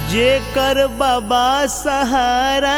जेकर बाबा सहारा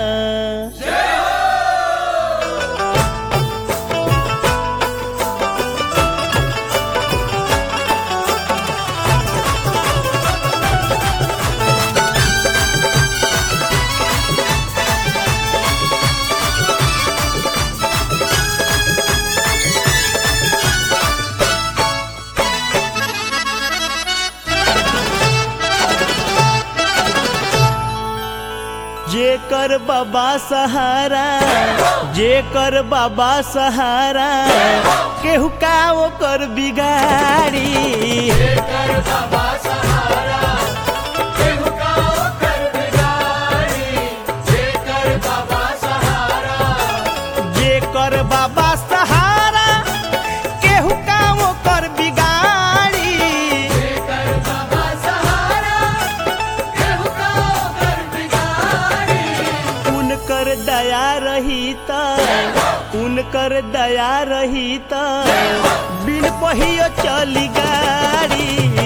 जेकर बाबा सहारा जेकर बाबा सहारा केहू का ओकर बिगाड़ी जेकर बाबा सहारा केहू का ओकर बिगाड़ी उनकर दया रही त उनकर दया रही त बिन पहियो चली गाड़ी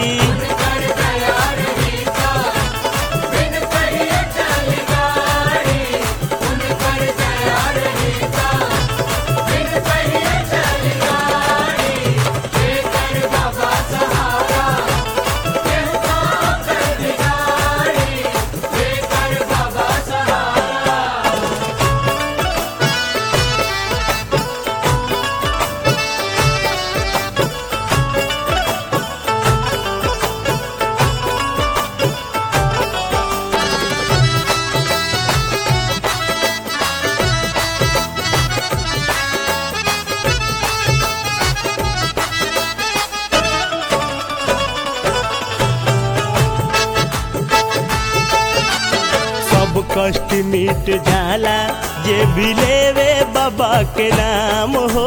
सब कष्ट मिट जाला जे भी लेवे बाबा के नाम हो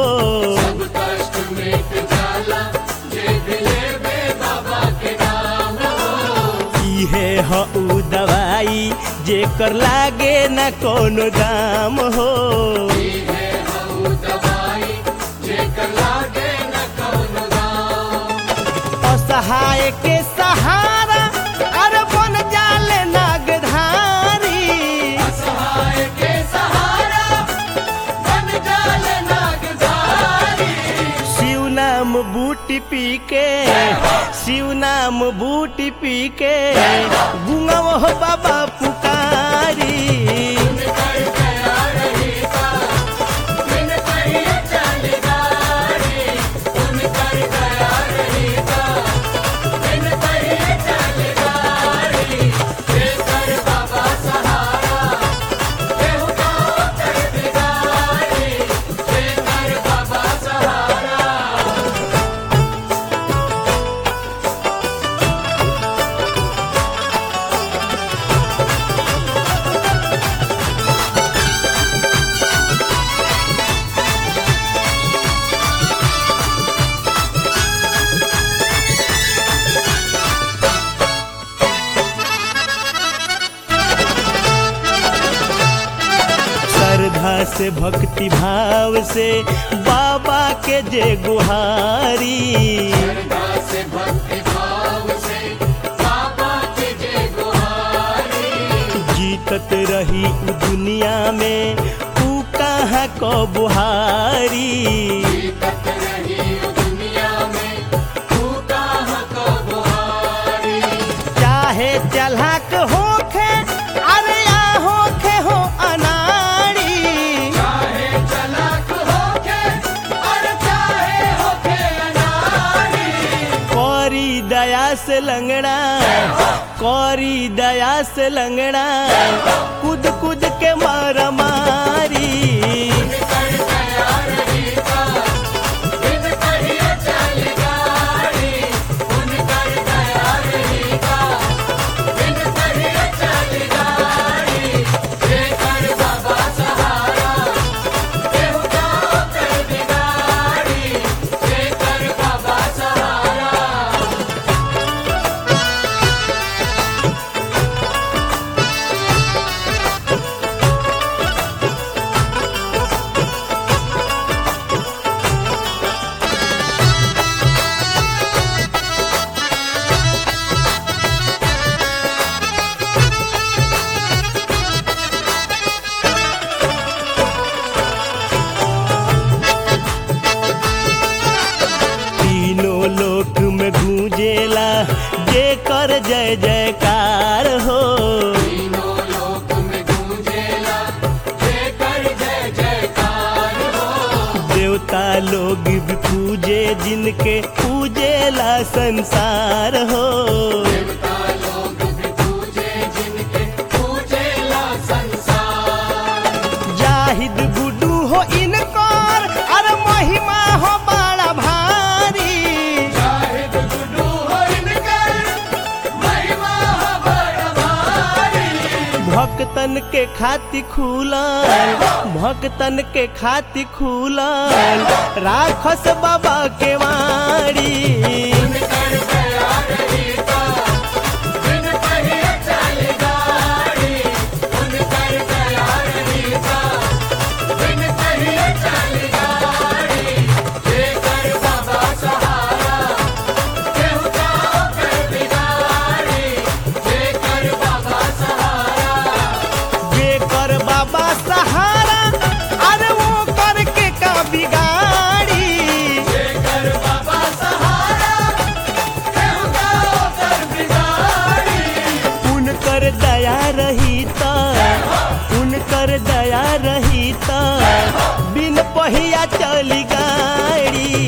इहे ह उ दवाई जेकर लागे न कोनो दाम हो असहाय के सहारा अरे बन जाले नागधारी शिव नाम बूटी पी के शिव नाम बूटी पी के गुंगव हो बाबा पुकारी श्रद्धा से भक्ति भाव से बाबा के जे गुहारी जीतत रही उ दुनिया में ऊ कहाँ को बुहारी चाहे चलहक होखे अरे या होखे हो अनाड़ी कौरी दया से लंगड़ा कौरी दया से लंगड़ा कूद कूद के मार मारी देवता लोग भी पूजे जिनके पूजेला संसार हो देवता लोग भी पूजे जिनके पूजेला संसार जाहिद गुडू हो इनकर अरे महिमा हो बड़ा भारी शाहिद गुडू हो इनकर महिमा हो बड़ भारी भक्तन के खाति खुलल भक्तन के खाति खुलल राखस बाबा के वाड़ी कर गया रही का बिन कहिए चल गाड़ी उन कर गया रही का बिन कहिए चल गाड़ी लेकर बाबा सहारा केहू जाओ कर बिगाड़ी लेकर बाबा सहारा जेकर बाबा सहारा अरे वो करके का बिगाड़ी लेकर बाबा सहारा केहू जाओ कर बिगाड़ी उनकर दया रही त उनकर दया रही त बिन पहिया चली गाड़ी